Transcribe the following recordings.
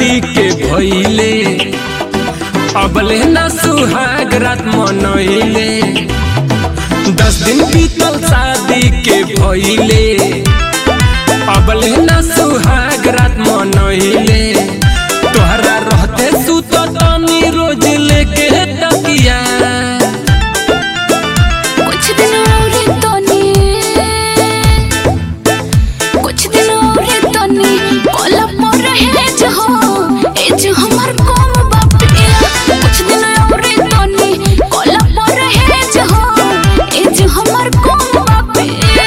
शादी के भइले अबले न सुहाग रात मनैले दस दिन बीतल शादी के भइले अबले न सुहाग रात मनैले तोहरा रहते सुत तनी रोज लेके तकिया कुछ दिन और तनी कुछ दिन और तनी कोला पर रहे जो ए जो हमर कम बापिया कुछ दिन और तनी कोला पर रहे जो ए जो हमर कम बापिया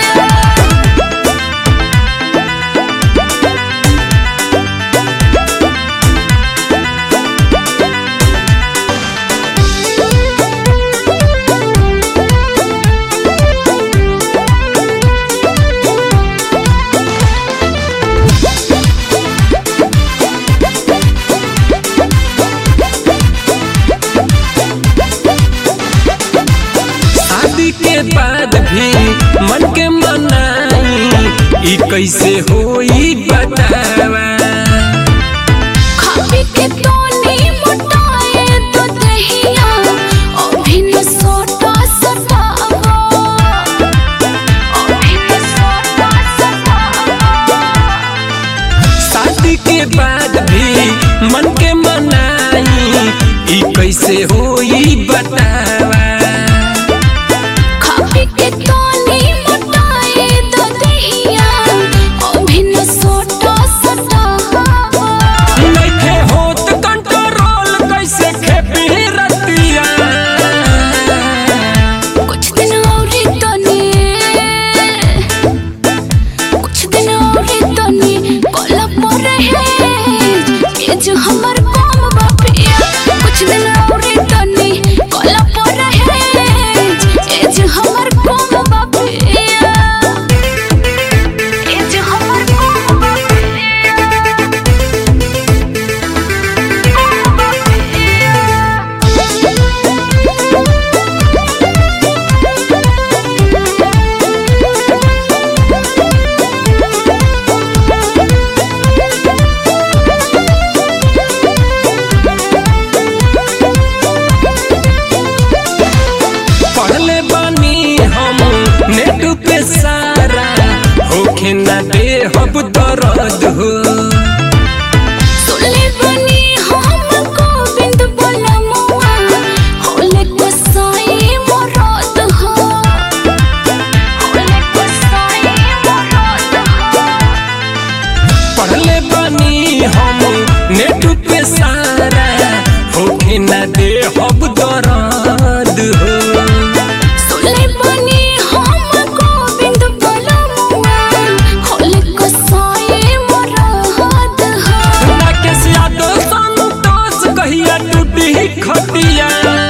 शादी के बाद भी मन के मनाई ई कैसे होई बतावा खापी के तोनी मोटाए तो दहिया अभिन सोटा सटावा अभिन सोटा सटावा शादी के बाद भी मन के मनाई ई कैसे होई बतावा खापी के तोनी मोटाए तो दहिया अभिन सोटा सटावा नइखे होत कंट्रोल कैसे खेपी रतिया कुछ दिन और तनी कुछ दिन और तनी कोला पर रहे ये जो हमर कम बापिया कुछ दिन और तनी कोला पर रहे ये जो हमर कम बापिया ये जो हमर कम बापिया पढ़ले बानी हम नेट पे सारा होखे ना दे हब दर्द हो सुनले बनी हम गोविंद बोलमुआ होले कसाई मरद हो होले कसाई मरद हो पढ़ले बानी हम नेट पे सारा होखे ना दे हब दर्द हो सुनले बनी हम गोविंद बोलमुआ होले कसाई मरद हो राकेश यादव संतोष कहिया टूटी खटिया